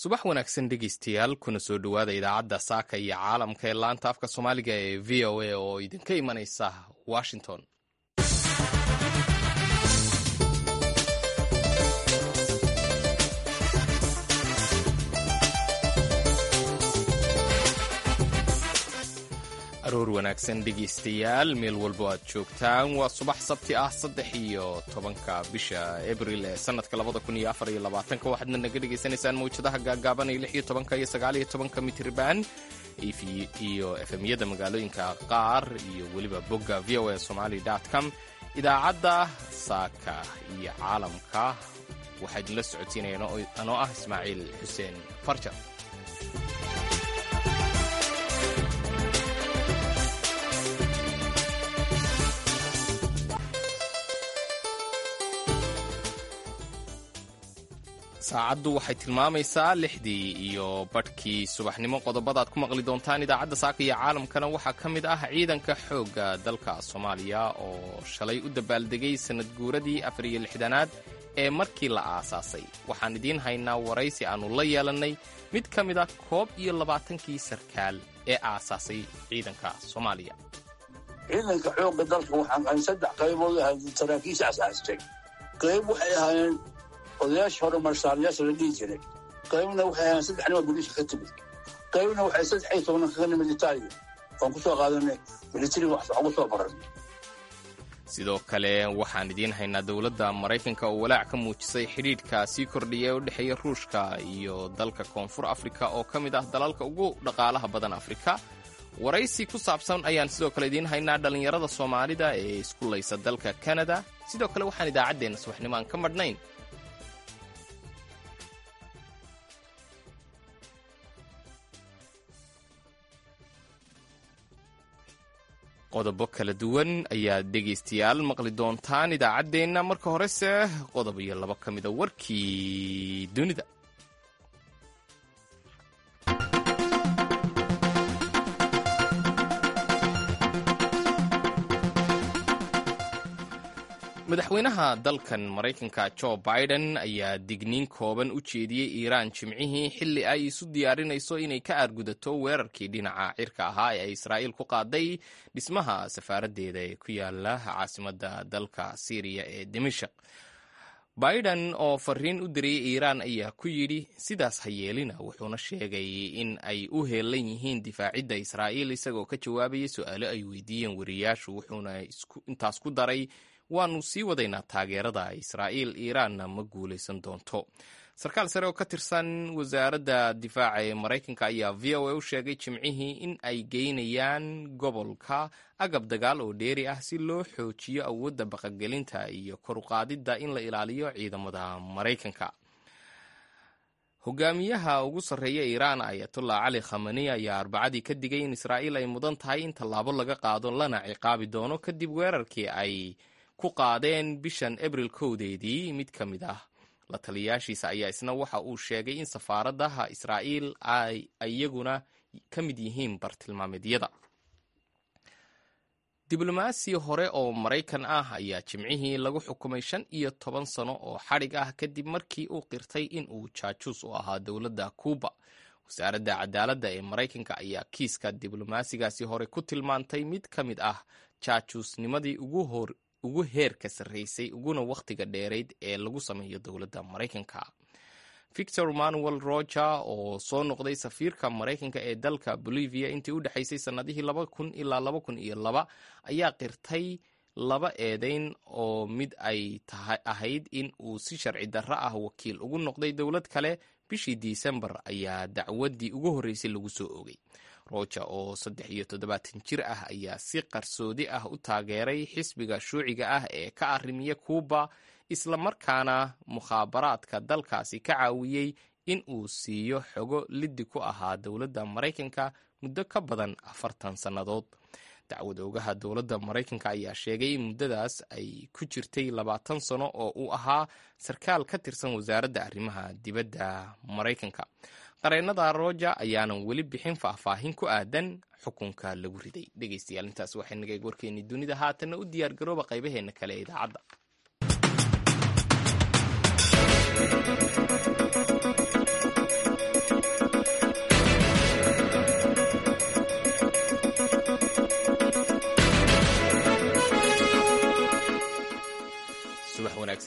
subax wanaagsan dhegeystayaal kuna soo dhowaada idaacadda saaka iyo caalamka ee laanta afka soomaaliga ee v o a oo idinka imanaysa washington aroor wanaagsan dhegeystayaal meel walbo aad joogtaan waa subax sabti ah saddex iyo tobanka bisha abril ee sanadka labada kun iyo afar iyo labaatanka waxaadna naga dhegaysanaysaan mawjadaha gaagaaban iyo lix iyo tobanka iyo sagaal iyo tobanka mitriban iyo efemyada magaalooyinka qaar iyo weliba bogga v o a somali com idaacadda saaka iyo caalamka waxaa idinla socodsiinayaan anoo ah ismaaciil xuseen farjar saacaddu waxay tilmaamaysaa lixdii iyo badhkii subaxnimo qodobada aad ku maqli doontaan idaacadda saaka iyo caalamkana waxaa ka mid ah ciidanka xoogga dalka soomaaliya oo shalay u dabaaldegay sanad guuradii afar iyo lixdanaad ee markii la aasaasay waxaan idiin haynaa waraysi aannu la yeelannay mid ka mid a koob iyo labaatankii sarkaal ee aasaasay ciidanka soomaaliya ciidanka xoogga dalka waxaan ahay saddex qaybood ahay saraakiisha asaastay qayb waxay ahaayeen odayaashii hore marshaalayaasha la dhihi jiray qaybna waxay ahayn saddex nima boliiska ka timid qaybna waxay saddex iyo tobanna kaga nimid itaaliya waan ku soo qaadanay militariga wax ugu soo baran sidoo kale waxaan idiin haynaa dowladda maraykanka oo walaac ka muujisay xidhiidhka sii kordhiya ee u dhexeeya ruushka iyo dalka koonfur afrika oo ka mid ah dalalka ugu dhaqaalaha badan afrika waraysi ku saabsan ayaan sidoo kale idiin haynaa dhallinyarada soomaalida ee isku laysa dalka kanada sidoo kale waxaan idaacaddeenna subaxnimo aan ka madhnayn qodobo kala duwan ayaad dhegaystayaal maqli doontaan idaacaddeenna marka horese qodob iyo labo ka mida warkii dunida madaxweynaha dalkan maraykanka jo biden ayaa digniin kooban u jeediyey iiraan jimcihii xilli ay isu diyaarinayso inay ka aargudato weerarkii dhinaca cirka ahaa ee ay israa'iil ku qaaday dhismaha safaaraddeeda ee ku yaala caasimadda dalka syriya ee dimashaq biden oo fariin u diriyey iiraan ayaa ku yidhi sidaas ha yeelina wuxuuna sheegay in ay u heelan yihiin difaacidda israa'iil isagoo ka jawaabayay su-aalo ay weydiiyeen wariyaashu wuxuuna intaas ku daray waannu sii wadaynaa taageerada israa'iil iiraanna ma guulaysan doonto sarkaal sare oo ka tirsan wasaaradda difaaca ee maraykanka ayaa v o a u sheegay jimcihii in ay geynayaan gobolka agab dagaal oo dheeri ah si loo xoojiyo awoodda baqagelinta iyo koruqaadidda in la ilaaliyo ciidamada maraykanka hogaamiyaha ugu sarreeya iiraan ayatullah cali khamani ayaa arbacadii ka digay in israa'iil ay mudan tahay in tallaabo laga qaado lana ciqaabi doono kadib weerarkii ay ku qaadeen bishan abril kowdeedii mid ka mid ah la taliyayaashiisa ayaa isna waxa uu sheegay in safaaradaha israa'iil ay iyaguna ka mid yihiin bartilmaameedyada diblomaasi hore oo maraykan ah ayaa jimcihii lagu xukumay shan iyo toban sano oo xadhig ah kadib markii uu qirtay in uu jaajuus u ahaa dowladda kuuba wasaaradda cadaaladda ee maraykanka ayaa kiiska diblomaasigaasi hore ku tilmaantay mid ka mid ah jaajuusnimadii ugu hor ugu heerka sarraysay uguna wakhtiga dheerayd ee lagu sameeyo dowladda maraykanka victor manuel roger oo soo noqday safiirka maraykanka ee dalka bolivia intii u dhexaysay sannadihii laba kun ilaa laba kun iyo laba ayaa qirtay laba eedeyn oo mid ay ahayd in uu si sharci darro ah wakiil ugu noqday dowlad kale bishii disembar ayaa dacwaddii ugu horreysay lagu soo oogay roger oo saddex iyo toddobaatan jir ah ayaa si qarsoodi ah u taageeray xisbiga shuuciga ah ee ka arrimiya kuuba isla markaana mukhaabaraadka dalkaasi ka caawiyey in uu siiyo xogo liddi ku ahaa dowladda maraykanka muddo ka badan afartan sannadood dacwad oogaha dowladda maraykanka ayaa sheegay in muddadaas ay ku jirtay labaatan sano oo uu ahaa sarkaal ka tirsan wasaaradda arrimaha dibadda maraykanka qareennada roja ayaanan weli bixin faahfaahin ku aadan xukunka lagu riday dhegeystayaal intaas waxay naga eeg warkeennii dunida haatanna u diyaar garooba qaybaheenna kale ee idaacadda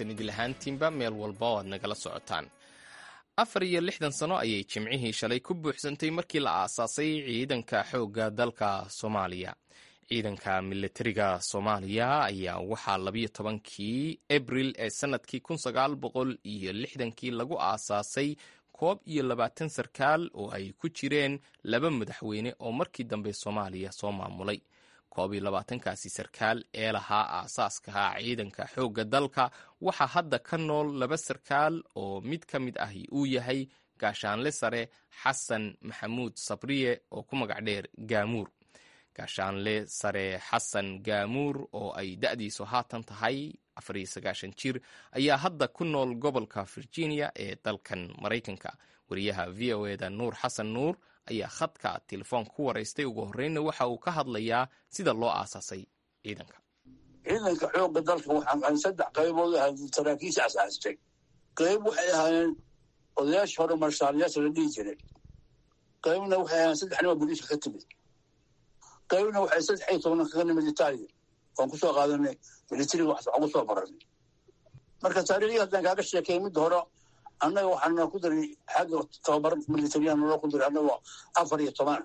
wanaagsan idil ahaantiinba meel walba oo aad nagala socotaan afar iyo lixdan sano ayay jimcihii shalay ku buuxsantay markii la aasaasay ciidanka xoogga dalka soomaaliya ciidanka militariga soomaaliya ayaa waxaa labiyo tobankii abril ee sanadkii kun sagaal boqol iyo lixdankii lagu aasaasay koob iyo labaatan sarkaal oo ay ku jireen laba madaxweyne oo markii dambe soomaaliya soo maamulay koob iyo labaatankaasi sarkaal ee lahaa aasaaskaha ciidanka xoogga dalka waxaa hadda ka nool laba sarkaal oo mid ka mid ahi uu yahay gaashaanle sare xasan maxamuud sabriye oo ku magac dheer gaamuur gaashaanle sare xasan gaamuur oo ay da'diisu haatan tahay afariyo sagaashan jir ayaa hadda ku nool gobolka virginia ee dalkan maraykanka wariyaha v o eda nuur xasan nuur ayaa khadka telefoon ku waraystay ugu horreynna waxa uu ka hadlayaa sida loo aasaasay ciidanka ciidanka xoogga dalka waxaan saddex qaybood ahayd saraakiisha asaastay qayb waxay ahaayeen odayaasha hore marshaalayaasha la dhihi jiray qaybna waxay ahaayeen saddex nima boliiska ka timid qaybna waxay saddex iyo tobanna kaga nimid itaaliya waan kusoo qaadanay militariga wax ugu soo baranay marka taariikhdii haddaan kaaga sheekay midda hore annaga waxaana ku daray xagga tababar militariyan naloo ku daray annagoo afar iyo toban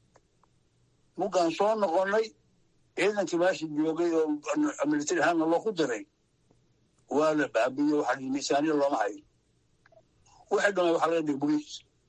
mugaan soo noqonnay ciidankii meesha joogay oo militari ahaan naloo ku daray waa la baabiye waxaa lihi miisaaniya looma hayo waxay dhamay waxaa laga dhigay boliis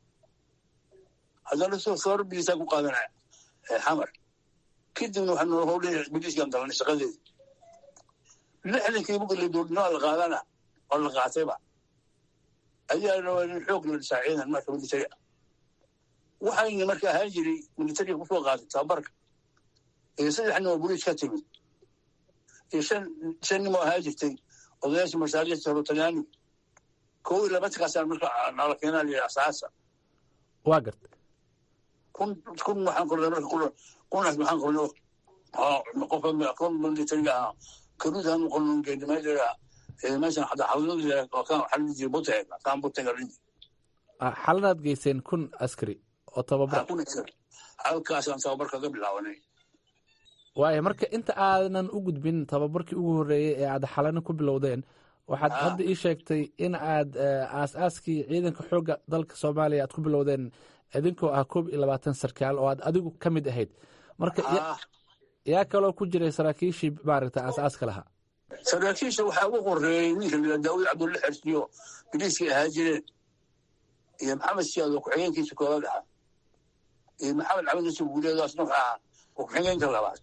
haddana soo soorbiisaa ku qaadana xamar kadibna waxaa naloo howlaya boliiskan dalanay shaqadeeda lixdankii buga la doodnaa la qaadana oo la qaatayba ayaa rabaa in xoog la dhisaa ciidan marka militari ah waxayna marka ahaan jiray militariga kusoo qaatay tababarka iyo saddex nin oo boliis ka timid iyo shan shan nin oo ahaan jirtay odayaasha mashaariicta hore talyaaniga kow iyo labatankaasaan marka nala keenaa lihi asaasa waa garta kun kun waxaan qornay marka kun kunaas waxaan qornay qofa qof militariga ahaa karuudaan qornon geedimaylaga meeshan hadda xaladada waxaa la jiray buteg kaan buteg la jiray xaladaad geyseen kun askari oo tababar halkaasaan tababarka ka bilaabanay waaya marka inta aadan u gudbin tababarkii ugu horreeyey ee aad xalano ku bilowdeen waxaad hadda ii sheegtay in aad aas-aaskii ciidanka xoogga dalka soomaaliya aad ku bilowdeen idinkoo ah koob iyo labaatan sarkaal oo aad adigu ka mid ahayd marka yaa kaloo ku jiray saraakiishii maaragta aas-aaska lahaa saraakiisha waxaa ugu horeeyey ninka la daawud cabdulla xersiyo biliiskay ahaa jireen iyo maxamed siyaad oo ku-xigeenkiisa koobaad ahaa iyo maxamed cabdi nasib guuleedaasna wuxuu ahaa ku-xigeenka labaad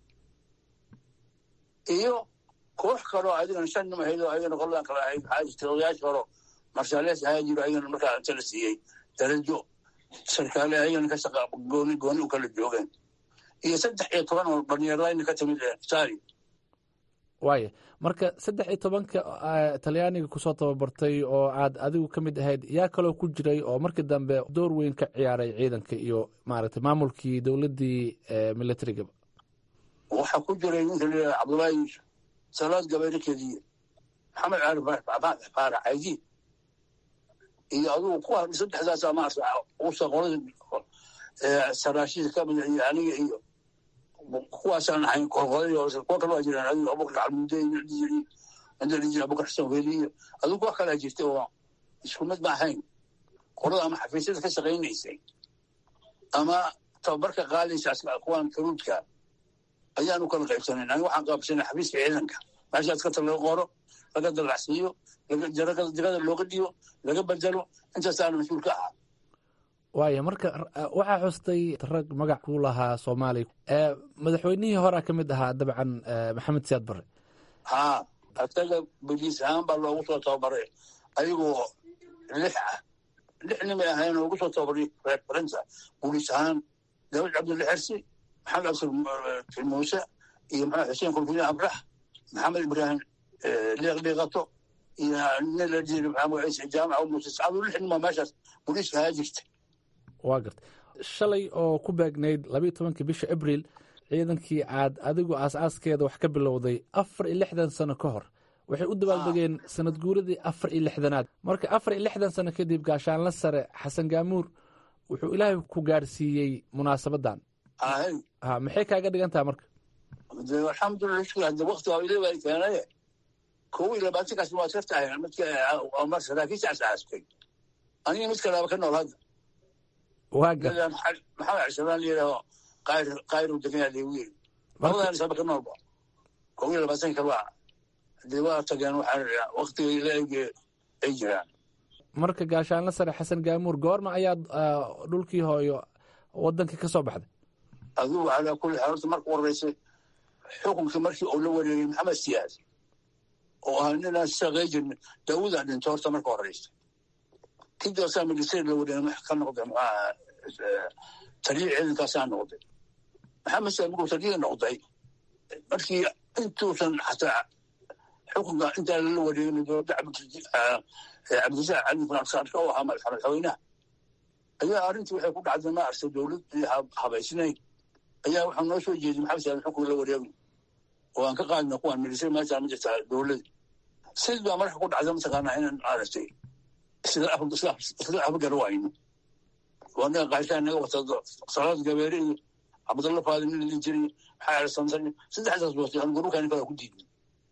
iyo koox kaloo adigana shan nim ahayd oo ayagana qoladan kale ahayd waxaa jirtay odayaasha horo marshaalees ahaa jiro ayagana markaa inta la siiyey darajo sarkaale ayagana ka shaqa gooni gooni u kala joogeen iyo saddex iyo toban oo dhalinyarlayna ka timid itaali waaya marka saddex iyo tobanka talyaaniga kusoo tababartay oo aad adigu ka mid ahayd yaa kaloo ku jiray oo markii dambe door weyn ka ciyaaray ciidanka iyo maaragtay maamulkii dowladdii militarigaba waxaa ku jiray ninka la cabdullaahi yuusuf salaad gabayre kediye maxamed caali faarax caydiid iyo adugu kuwa saddexdaasa maarata usa qolada saraashida ka mid iyo aniga iyo kuwaasaan ahayn qolqolay kuwa kale waa jiraan adigu abubakar calmuude inta la jira abubakar xasan weli iyo adigu kuwa kalea jirtay oo isku mid ma ahayn qolada ama xafiisyada ka shaqaynaysay ama tababarka qaadaysa kuwan karuudka ayaanu kala qaybsanayn aniga waxaan qaabsanay xafiiska ciidanka meeshaas kata laga qoro laga dalacsiiyo jagada looga dhiyo laga bedelo intaasaana mas-uul ka ahaa waaya marka waxaa xustay rag magac ku lahaa soomaaliya madaxweynihii horea ka mid ahaa dabcan maxamed siyaad bare haa asaga boliis ahaan baa loogu soo tababaray ayagoo lix ah lix nimay ahayn oo ugu soo tababaray referensa boliis ahaan daawud cabdulla xersi maxamed absir muuse iyo maxamed xuseen kulfulin abrax maxamed ibraahim liiqliiqato iyo nin la jiri maxamed ciise jaamaca muuse sacadu lix nima meeshaas boliiska ahaa jirta waa garta shalay oo ku beegnayd labayo tobankii bisha abriil ciidankii aad adigu aas-aaskeeda wax ka bilowday afar iyo lixdan sano ka hor waxay u dabaaldegeen sanad guuradii afar iyo lixdanaad marka afar iyo lixdan sano kadib gaashaanla sare xasan gaamuur wuxuu ilaahay ku gaarsiiyey munaasabadan ha maxay kaaga dhigan taha marka alxamdulilah shukr hadda wakti waa ilaa baa keenaye kow iyo labaatankaas waa ka tahay midka mar saraakiisha asaastay aniga mid kalaba ka nool hadda waaga maxamed cismaan layidhaho qayr qayru degan lagu yiri labadan saba ka noolba kow iyo labaatanka kale waa hadee waa tageen waxaa waktigay la eg ay jiraan marka gaashaanla sare xasan gaamuur goorma ayaad dhulkii hooyo wadankii ka soo baxday adigu calaa kulli xaal horta marka horeysay xukunkii markii uu la wareegay maxamed siyaad oo ahaa ninaan shaqey jirin daawudaa dhinto horta marka horeysa kadib asaa milisari la wareegay ka noqday maxaa taliya ciidankaasaa noqday maxamed siyaad markuu taliya noqday markii intuusan xataa xukunka intaa lala wareegin dowladda cabdisac cali farsaarka oo ahaa madaxweynaha ayaa arrintii waxay ku dhacday ma arsa dowlad habaysnayn ayaa waxaa noo soo jeeday maxamed siyaad xukun la wareegno oo aan ka qaadna kuwaan milisari meeshaa ma jirtaa dowlada sid baa marka ku dhacda mataqaanaa inaan aragtay isla afgar wayno waa naga qaarkaa naga wata salaad gabeere iyo cabdalla faadi nin la jiray maxaa ersansan saddexdaas wata aan gurukaan kala ku diidnay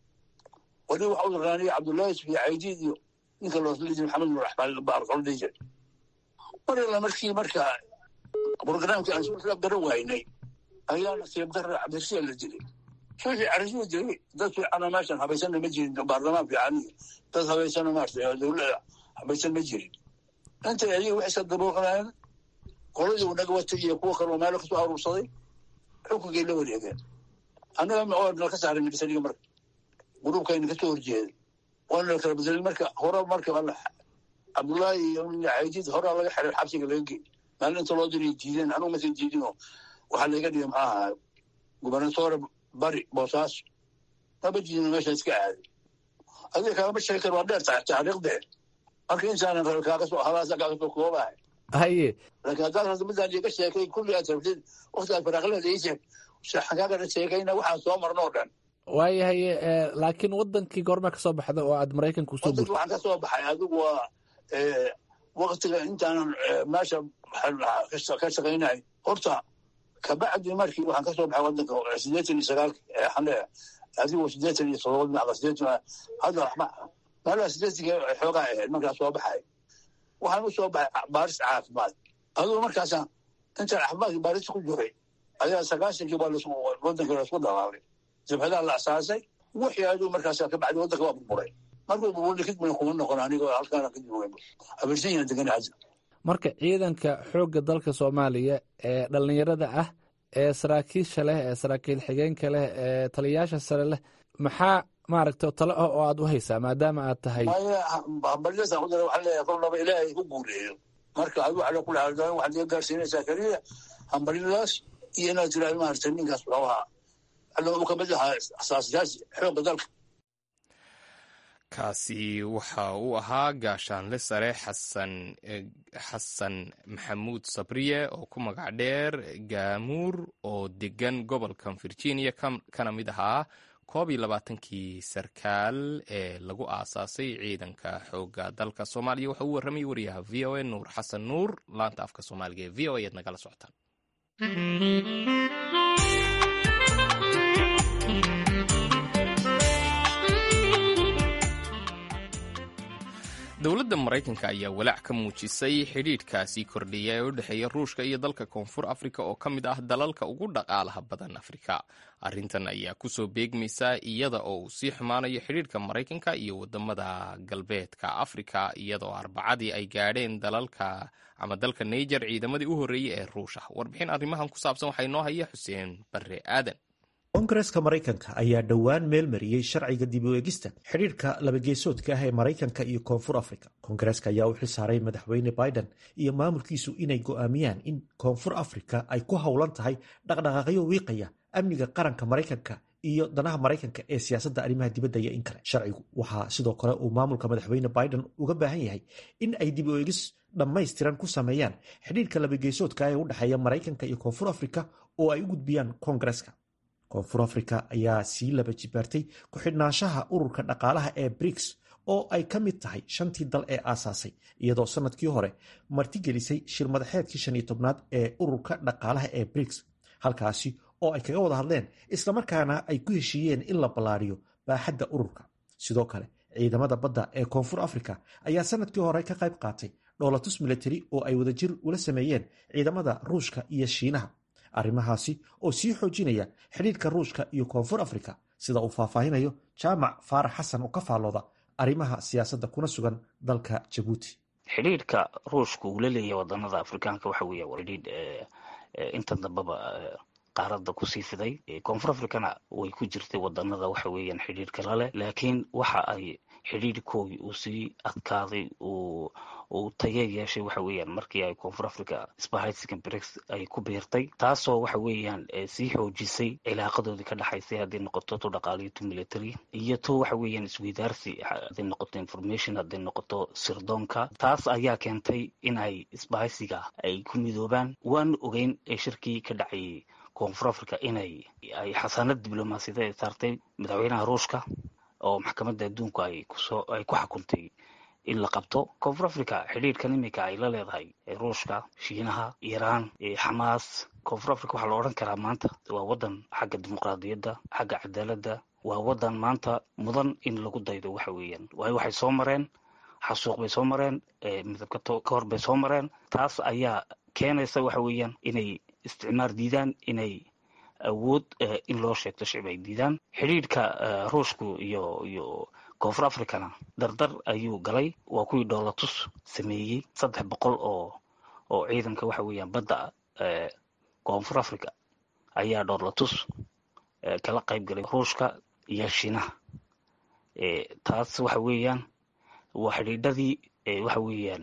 wali waxa u yaqaanay cabdullaahi iyo caydiid iyo ninka loosla jiray maxamed nur axmaan baarqol dhihi jiray mar alla markii marka programkii aan isla garan waynay ayaa nasiib darra cabdirasiya la dilay suuxii carishuu dilay dad fiicana meeshan habaysana ma jirin baarlamaan fiican iyo dad habaysana maarta dowlada habaysan ma jirin inta ayaga waxay iska dabuuqanayeen qoladii uu naga watay iyo kuwa kaloo meelo kasoo aruursaday xukunkay la wareegeen annaga oo nala ka saaray milisaniga marka gruubkayna kasoo horjeeday waa nala kala bedelay marka hore marka cabdullaahi iyo caydiid horaa laga xiray xabsiga laga geey maalin inta loo diray diideen anugu masan diidinoo waxaa laga dhigay maxaa ahaa gubernatore bari boosaaso maba diidino meesha iska aaday adiga kaagama sheegi kar waa dheer tahay taariikhdee marka insaanan rabe kaagasoo halaasa kaagasoo koobahay haye laakiin haddaad rabto midaan iga sheekay kulli aad rabtid waktigaad faraaqleeda ii sheeg waxaan kaagana sheekayna waxaan soo marno oo dhan waayahaye laakiin wadankii goorma ka soo baxda oo aad maraykanka usoo wadanka guurtay waxaan ka soo baxay adigu waa waktiga intaanan meesha ka shaqaynay horta kabacdi markii waxaan ka soo baxay wadanka sideetan iyo sagaalki xane adigu sideetan iyo todoba macda sideetan hadda meelaha sideetanka xoogaa ahayd markaa soo baxay waxaan u soo baxay baaris caafimaad adigu markaasa intaan caafimaadkii baarista ku jiray ayaa sagaashankii baa wadanka laisku dhalaalay jabhadaha la asaasay wixii adigu markaas kabacdi wadanka waa burburay markuu burburay kadibna kuma noqon anigoo halkaana kadib habersanyana degan hadda marka ciidanka xoogga dalka soomaaliya ee dhallinyarada ah ee saraakiisha leh ee saraakiil xigeenka leh ee taliyayaasha sare leh maxaa maaragta talo ah oo aad u haysaa maadaama aad tahay hambalyadaasaan ku dara waxaan leeyahay kolnaba ilaahay ku guuleeyo marka adigu waxaa kula hadlaan waxaad iga gaarsiinaysaa keliya hambalyadaas iyo inaad tiraahdo maaragtay ninkaas wuxuu ahaa alla uu kamid ahaa asaasayaasha xoogga dalka kaasi waxa uu ahaa gaashaanle sare xasan xasan maxamuud sabriye oo ku magac dheer gaamuur oo degan gobolkan virginia kana mid ahaa koob iyo labaatankii sarkaal ee lagu aasaasay ciidanka xoogga dalka soomaaliya waxa uu warramayay wariyaha v o a nuur xasan nuur laanta afka soomaaliga ee v o a ayaad nagala socotaan dowladda maraykanka ayaa walaac ka muujisay xidhiidhkaasii kordhaya ee u dhexeeya ruushka iyo dalka koonfur afrika oo ka mid ah dalalka ugu dhaqaalaha badan afrika arrintan ayaa kusoo beegmaysa iyada oo uu sii xumaanayo xidhiidhka maraykanka iyo wadamada galbeedka afrika iyadoo arbacadii ay gaadheen dalalka ama dalka naijer ciidamadii u horreeyey ee ruusha warbixin arrimahan ku saabsan waxaa inoo haya xuseen barre aadan koongareska maraykanka ayaa dhowaan meel mariyey sharciga dib u eegista xidhiirka labageesoodka ah ee maraykanka iyo koonfur afrika koongareska ayaa u xilsaaray madaxweyne biden iyo maamulkiisu inay go'aamiyaan in koonfur afrika ay ku howlan tahay dhaqdhaqaaqyo wiiqaya amniga qaranka maraykanka iyo danaha maraykanka ee siyaasadda arrimaha dibadda iyo in kale sharcigu waxaa sidoo kale uu maamulka madaxweyne biden uga baahan yahay in ay dib u eegis dhammaystiran ku sameeyaan xidhiirka labageesoodka ah ee u dhexeeya maraykanka iyo koonfur afrika oo ay u gudbiyaan koongareska koonfur afrika ayaa sii laba jibaartay ku-xidhnaanshaha ururka dhaqaalaha ee briks oo ay ka mid tahay shantii dal ee aasaasay iyadoo sanadkii hore martigelisay shir madaxeedkii shan iyo tobnaad ee ururka dhaqaalaha ee briks halkaasi oo ay kaga wada hadleen islamarkaana ay ku heshiiyeen in la ballaariyo baaxadda ururka sidoo kale ciidamada badda ee koonfur africa ayaa sanadkii hore ka qayb qaatay dhoolatus milatari oo ay wadajir ula sameeyeen ciidamada ruushka iyo shiinaha arrimahaasi oo sii xoojinaya xidhiirka ruushka iyo koonfur africa sida uu faahfaahinayo jaamac faarax xasan oo ka faallooda arrimaha siyaasadda kuna sugan dalka jabuuti xidhiidhka ruushka uu la leeyahay wadanada afrikaanka waxa weeya waa xidhiidh inta dambeba qaaradda kusii fiday koonfur africana way ku jirtay wadanada waxa weeyaan xidhiidhka laleh laakiin waxa ay xidhiidhkoodii uu sii adkaaday uu uu taye yeeshay waxa weeyaan markii ay koonfur africa spahaysigan brix ay ku biirtay taasoo waxa weeyaan sii xoojisay cilaaqadoodii ka dhexaysay hadday noqoto tu dhaqaaliyo tu military iyo tu waxa weeyaan isweydaarsi hadday noqoto information hadday noqoto sirdoonka taas ayaa keentay in ay isbahaysiga ay ku midoobaan waanu ogeyn shirkii ka dhacayay koonfur africa inay ay xasaanad diblomaasiyadeed saartay madaxweynaha ruushka oo maxkamadda adduunku ay kusoo ay ku xukuntay in la qabto koonfur africa xidhiidhkan iminka ay la leedahay ruushka shiinaha iiraan xamaas koonfur africa waxaa la odhan karaa maanta waa wadan xagga dimuqraadiyadda xagga cadaaladda waa wadan maanta mudan in lagu daydo waxa weeyaan waayo waxay soo mareen xasuuq bay soo mareen midabka ka hor bay soo mareen taas ayaa keenaysa waxa weeyaan inay isticmaar diidaan inay awood in loo sheegto shicib ay diidaan xidhiidhka ruushku iyo iyo koonfur africana dardar ayuu galay waa kuwii dhoolatus sameeyey saddex boqol oo oo ciidanka waxa weeyaan badda koonfur africa ayaa dhoolatus kala qayb galay ruushka iyo shiinaha taas waxa weeyaan waa xidhiidhadii waxa weeyaan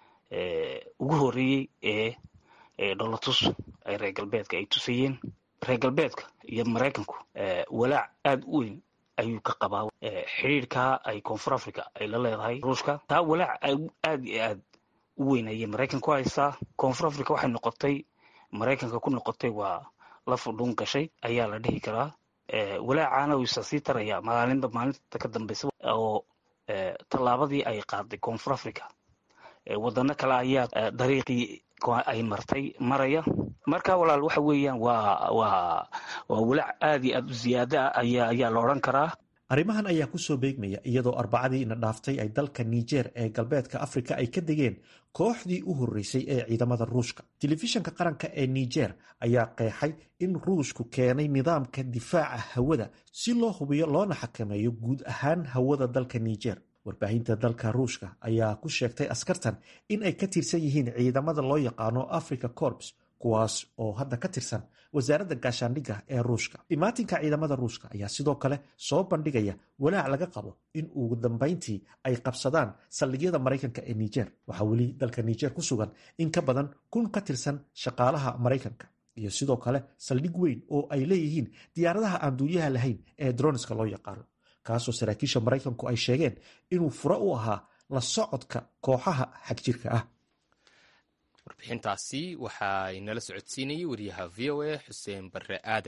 ugu horeeyey ee dhoolatus ay reer galbeedka ay tusayeen reer galbeedka iyo maraykanku walaac aada u weyn ayuu ka qabaa xidhiidhkaa ay koonfur africa ay la leedahay ruushka taa walaac aada iyo aad u weyn ayay maraykan ku haysaa koonfur africa waxay noqotay maraykanka ku noqotay waa la fudhuun gashay ayaa la dhihi karaa walaacaana wiisa sii taraya maalinba maalinta ka dambeysa oo tallaabadii ay qaaday koonfur africa wadano kale ayaa dariiqii ay martay maraya marka walaal waxa weeyaan waa waa waa walaac aada iyo aada u ziyaada ah ayaa ayaa la odhan karaa arrimahan ayaa kusoo beegmaya iyadoo arbacadii ina dhaaftay ay dalka niger ee galbeedka afrika ay ka degeen kooxdii u horreysay ee ciidamada ruushka telefishanka qaranka ee niger ayaa qeexay in ruushku keenay nidaamka difaaca hawada si loo hubiyo loona xakameeyo guud ahaan hawada dalka niger warbaahinta dalka ruushka ayaa ku sheegtay askartan in ay ka tirsan yihiin ciidamada loo yaqaano africa corps kuwaas oo hadda ka tirsan wasaaradda gaashaandhigga ee ruushka imaatinka ciidamada ruushka ayaa sidoo kale soo bandhigaya walaac laga qabo in ugu dambayntii ay qabsadaan saldhigyada maraykanka ee niger waxaa weli dalka niger ku sugan in ka badan kun ka tirsan shaqaalaha maraykanka iyo sidoo kale saldhig weyn oo ay leeyihiin diyaaradaha aan duuliyaha lahayn ee droniska loo yaqaano kaasoo saraakiisha maraykanku ay sheegeen inuu fure u ahaa la socodka kooxaha xagjirka ah warbixintaasi waxay nala socodsiinayay wariyaha v o a xuseen barre aadan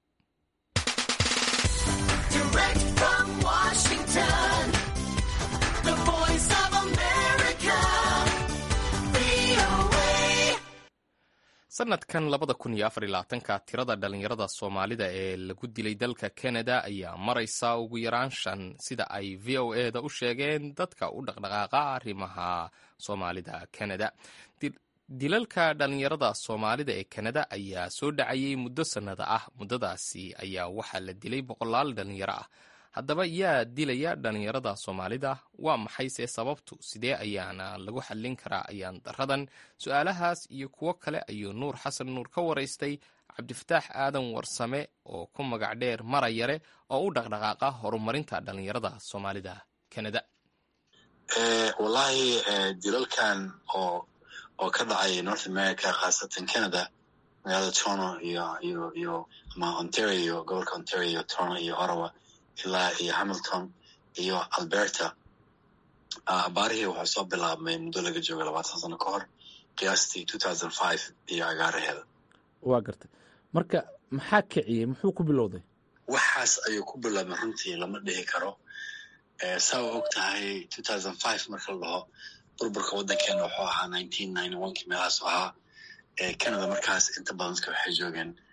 sanadkan labada kun iyo afar iyo labaatanka tirada dhalinyarada soomaalida ee lagu dilay dalka canada ayaa maraysa ugu yaraan shan sida ay v o e da u sheegeen dadka u dhaqdhaqaaqa arrimaha soomaalida canada dilalka dhalinyarada soomaalida ee kanada ayaa soo dhacayay muddo sannada ah muddadaasi ayaa waxaa la dilay boqolaal dhalinyaro ah haddaba yaa dilaya dhalinyarada soomaalida waa maxayse sababtu sidee ayaana lagu xallin karaa ayaan daradan su-aalahaas iyo kuwo kale ayuu nuur xasan nuur ka waraystay cabdifataax aadan warsame oo ku magac dheer marayare oo u dhaqdhaqaaqa horumarinta dhalinyarada soomaalida kanada wallaahi dilalkan oo oo ka dhacay north america khaasatan canada magaalada toronto iyo iyo iyo ama ontario gobolka ontario toronto iyo ottawa ilaa iyo hamilton iyo alberta abaarihii wuxuu soo bilaabmay muddo laga jooga labaatan sano ka hor qiyaastii two thousand five iyo agaaraheeda waa gartay marka maxaa kiciyey muxuu ku bilowday waxaas ayuu ku bilaabmay runtii lama dhihi karo saa u og tahay two thousand five marka la dhaho burburka waddankeena wuxuu ahaa nineteen ninety one kii meelahaasu ahaa canada markaas inta badan dadka waxay joogeen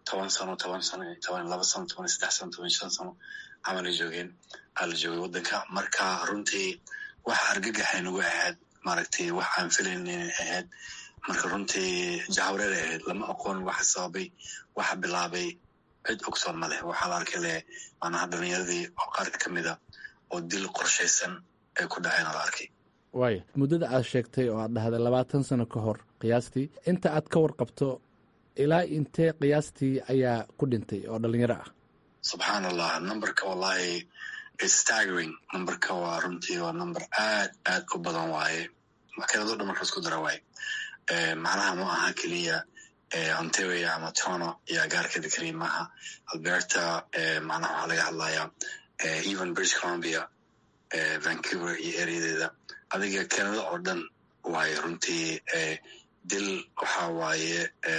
toban sano toban sano toban laba sano toban saddex sano toban shan sano camalay joogeen aa la joogay waddanka marka runtii wax argagaxay nagu ahayd maaragtay wax aan filayn inay ahayd marka runtii jahwareer ay ahayd lama aqoon waxa sababay waxa bilaabay cid ogsoon ma leh waxaa la arkay le maanaha dhalinyaradii oo qaar ka mida oo dil qorshaysan ay ku dhaceen la arkay waaya muddada aad sheegtay oo aad dhahday labaatan sano ka hor qiyaastii inta aad ka warqabto ilaa intee qiyaastii ayaa ku dhintay oo dhalinyaro ah subxaan allah numberka wallahi staggering numberka waa runtii waa number aad aad u badan waaye makiinado dhan marka isku dara waaye macnaha ma aha keliya ontario ama tono iyo agaarkeeda keliya maaha alberta macnaha waxaa laga hadlayaa even british columbia vancouver iyo ereadeeda adiga canada oo dhan waaye runtii dil waxa waaye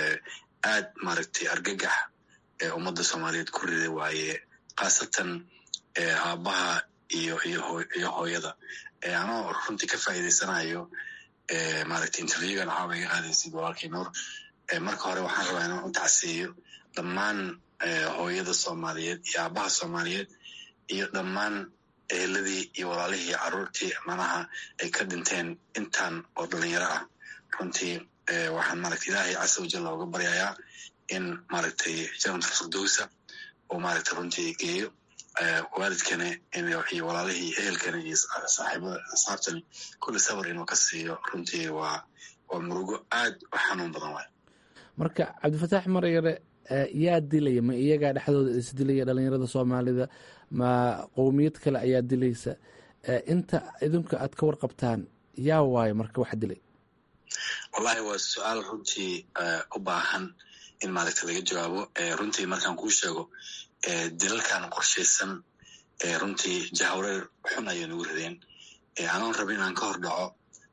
aad maaragtay argagax ummadda soomaaliyeed ku riday waaye khaasatan aabbaha iyo iyo hooyada anoo runtii ka faa'iidaysanayo maaragtay interviewgan waxaa iga qaadaysid walaalkii nuur marka hore waxaan rabaa inaan u tacsiiyo dhammaan hooyada soomaaliyeed iyo aabbaha soomaaliyeed iyo dhammaan eheladii iyo walaalihii carruurtii manaha ay ka dhinteen intaan oo dhalinyaro ah runtii waxaan maaragtay ilaahay casa wajal looga baryayaa in maaragtay janat firdowsa uu maaragtay runtii geeyo waalidkana iyo walaalihii ehelkana iyo saaxiibada asxaabtani kulli sabar inuu ka siiyo runtii waa waa murugo aad u xanuun badan waay marka cabdifataax maryare yaa dilaya ma iyagaa dhexdooda isdilaya dhalinyarada soomaalida ma qowmiyad kale ayaa dilaysa inta idinku aad ka warqabtaan yaa waayo marka wax dilay wallahi waa su-aal runtii u baahan in maaragta laga jawaabo runtii markaan kuu sheego dilalkan qorshaysan runtii jahwareer xun ayay nagu rideen anoon rabin inaan ka hor dhaco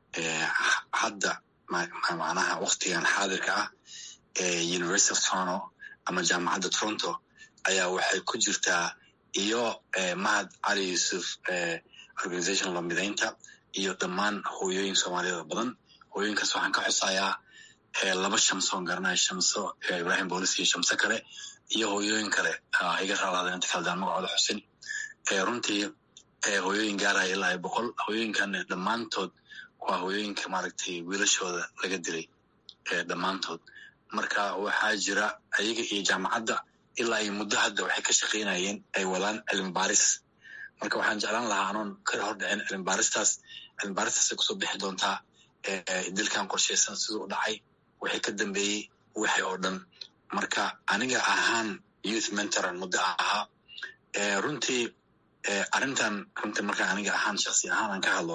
hadda macnaha waktigan xaadirka ah university of toronto ama jaamacadda toronto ayaa waxay ku jirtaa iyo mahad cali yuusuf organization lamidaynta iyo dhammaan hooyooyin soomaaliyeed badan hooyooyinkaas waxaan ka xusayaa laba shamsoon garanaya shamso ibrahim boolis iyo shamso kale iyo hooyooyin kale iga raalaada inta kale daan magacooda xusin runtii hooyooyin gaaraya ilaa boqol hooyooyinkan dhammaantood waa hooyooyinka maaragtay wiilashooda laga dilay dhammaantood marka waxaa jira ayaga iyo jaamacadda ilaa iyo muddo hadda waxay ka shaqaynayeen ay wadaan cilmi baaris marka waxaan jeclaan lahaa anoon ka hor dhicin cilmi baaristaas cilmi baaristaasay kusoo bixi doontaa dilkan qorshaysan siduu u dhacay waxay ka dambeeyey waxay oo dhan marka aniga ahaan youth mentoran muddo ahaa runtii arrintan runtii marka aniga ahaan shaksi ahaan aan ka hadlo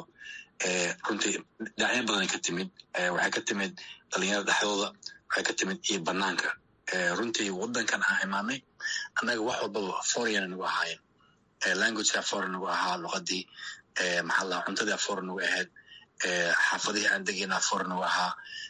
runtii dhinacyo badanay ka timid waxay ka timid dhalinyarada dhexdooda waxay ka timid iyo banaanka runtii waddankan aan imaanay annaga wax walbaba foreign nagu ahaayeen languageka foreign nagu ahaa luqadii maxaa la cuntadii foreign nagu ahayd xaafadihii aan degayna foreign nagu ahaa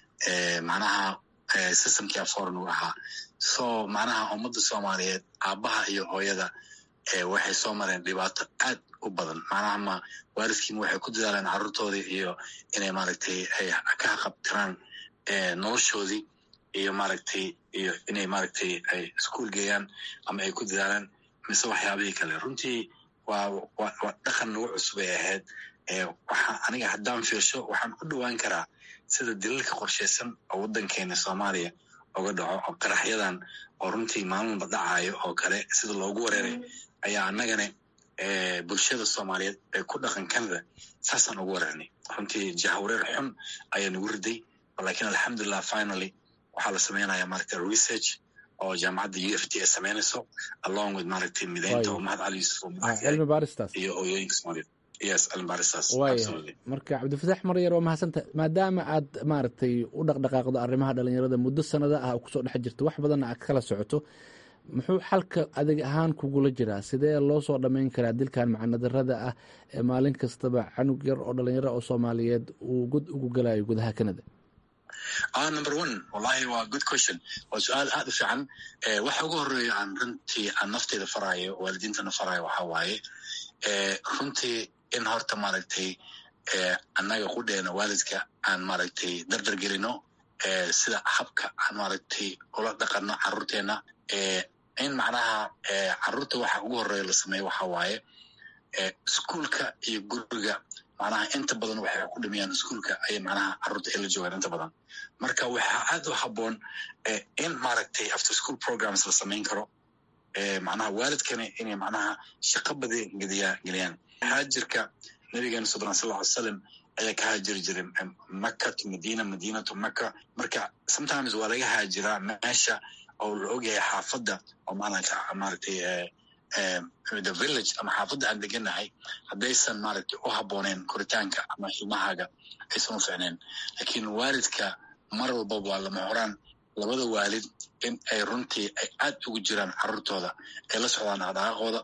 macnaha systemkii foreign nagu ahaa so macnaha ummadda soomaaliyeed aabbaha iyo hooyada waxay soo mareen dhibaato aad u badan macnaha ma waalidkiima waxay ku dadaaleen carruurtoodii iyo inay maaragtay ay ka haqabtiraan noloshoodii iyo maaragtay iyo inay maaragtay ay iskuol geeyaan ama ay ku dadaalaan mise waxyaabihii kale runtii waa waa dhaqan nagu cusub ay ahayd waxaa aniga haddaan fiirsho waxaan ku dhowaan karaa sida dilalka qorshaysan oo waddankeena soomaaliya oga dhaco oo qaraxyadan oo runtii maalmalba dhacayo oo kale sida loogu wareeray ayaa annagana bulshada soomaaliyeed ee ku dhaqan canada saasaan ugu wareernay runtii jahwareer xun ayaa nagu riday lakiin alxamdulilah finally waxaa la sameynaya maaragta research oo jaamacadda u f t ay sameynayso along with maaragtay mideynta oo mahad cali yuusuf cilmi baaristaas iyo hooyooyinka soomaaliyeed yes cilmi baaristaas waaya marka cabdifataax maryar waa mahadsanta maadaama aad maaragtay u dhaqdhaqaaqdo arrimaha dhalinyarada muddo sanada ah kusoo dhex jirto wax badanna aad kala socoto muxuu xalka adig ahaan kugula jiraa sidee loo soo dhammayn karaa dilkan macanadarada ah ee maalin kastaba canug yar oo dhalinyaro oo soomaaliyeed uu god ugu galayo gudaha canada ah number one wallahi waa good question waa su-aal aad u fiican waxa ugu horeeya aan runtii aan nafteyda faraayo waalidiintana faraayo waxaa waaye runtii in horta maaragtay annaga qudheena waalidka aan maaragtay dardar gelino sida habka aan maaragtay ula dhaqano carruurteena in macnaha carruurta waxa ugu horeeya la sameeyo waxa waaye iskuolka iyo guriga macnaha inta badan waxay ku dhimayaan iskuolka ayay macnaha carruurta ay la joogaan inta badan marka waxaa aad u habboon in maaragtay after school programs la samayn karo macnaha waalidkana inay macnaha shaqo badan gediya geliyaan haajirka nabigeena sodon sal ly salam ayaa ka haajiri jiray maka to madina madina to maka marka sometimes waa laga haajiraa meesha oo la ogyahay xaafadda oo maaragtay the village ama xaafadda aan deganahay haddaysan maaragtay u habbooneen koritaanka ama ilmahaaga aysan u ficneen lakiin waalidka mar walbaba waa lama horaan labada waalid in ay runtii ay aad ugu jiraan carruurtooda ay la socdaan dhaqdhaqaaqooda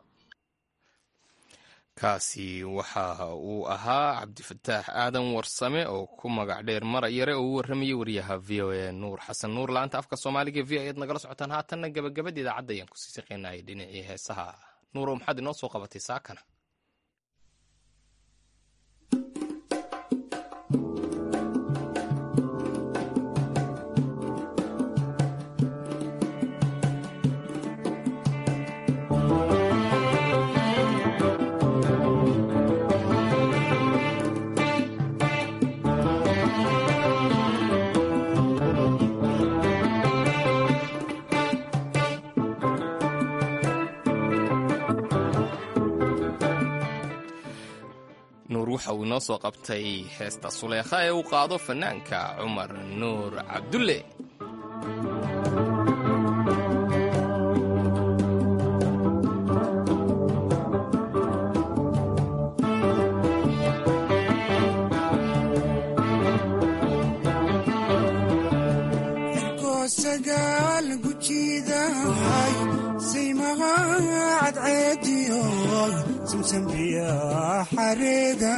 kaasi waxa uu ahaa cabdifataax aadan warsame oo ku magac dheer marayare oo u warramayay wariyaha v o a nuur xasan nuur la-anta afka soomaaliga v o ayaad nagala socotaan haatanna gabagabada idaacadda ayaan kusii shaqeynayay dhinacii heesaha nuurow maxaad inoo soo qabatay saakana nuur waxa uu inoo soo qabtay heesta suleekha ee uu qaado fanaanka cumar nuur cabdulle sagaal gujiidahay saymaha cadceediyo samsambiya xareeda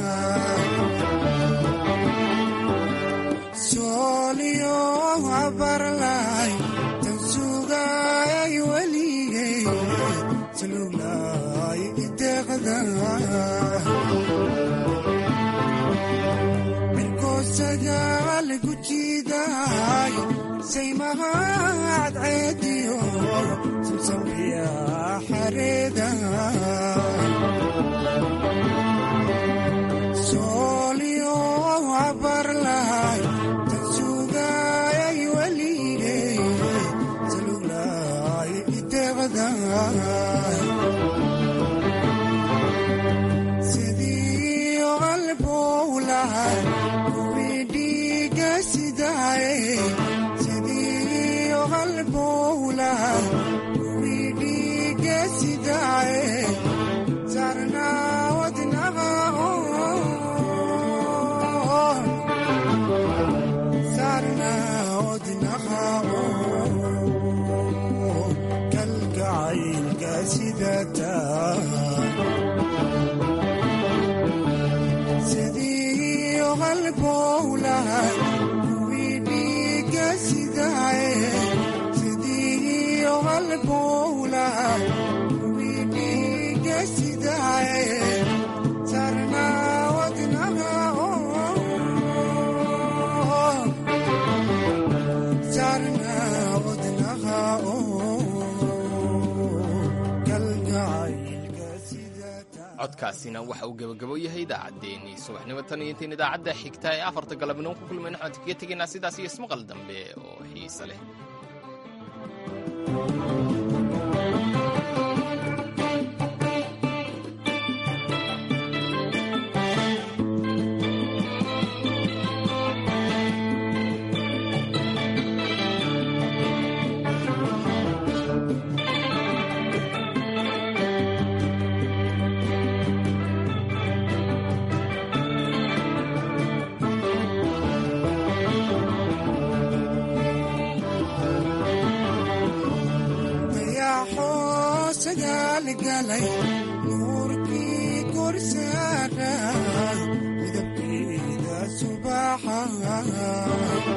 sooliyo abarlay tan sugay weligay saluglay ideqda sagaal gujiidahay saymaha cadceediyo samsambiya xareeda sooliyo abarlay tan sugay weligay saluglay ideqda sidii qalbowlahay sidii qalbowlaha widhiga sidaye sarnawadnaha sarnawadnaha kalgacaylka sidata sidii qalbowlaha sidii qalbowlaha widhiga sidaye sarnawadnaha sarnawadnaha codkaasina waxa uu gebagabo yahay idaacaddeenii subaxnimo tan iyo intayn idaacadda xigta ee afarta galabnimo ku kulmayna waxaan kaga tegaynaa sidaas iyo ismaqal dambe oo xiise leh nuurkii korsaa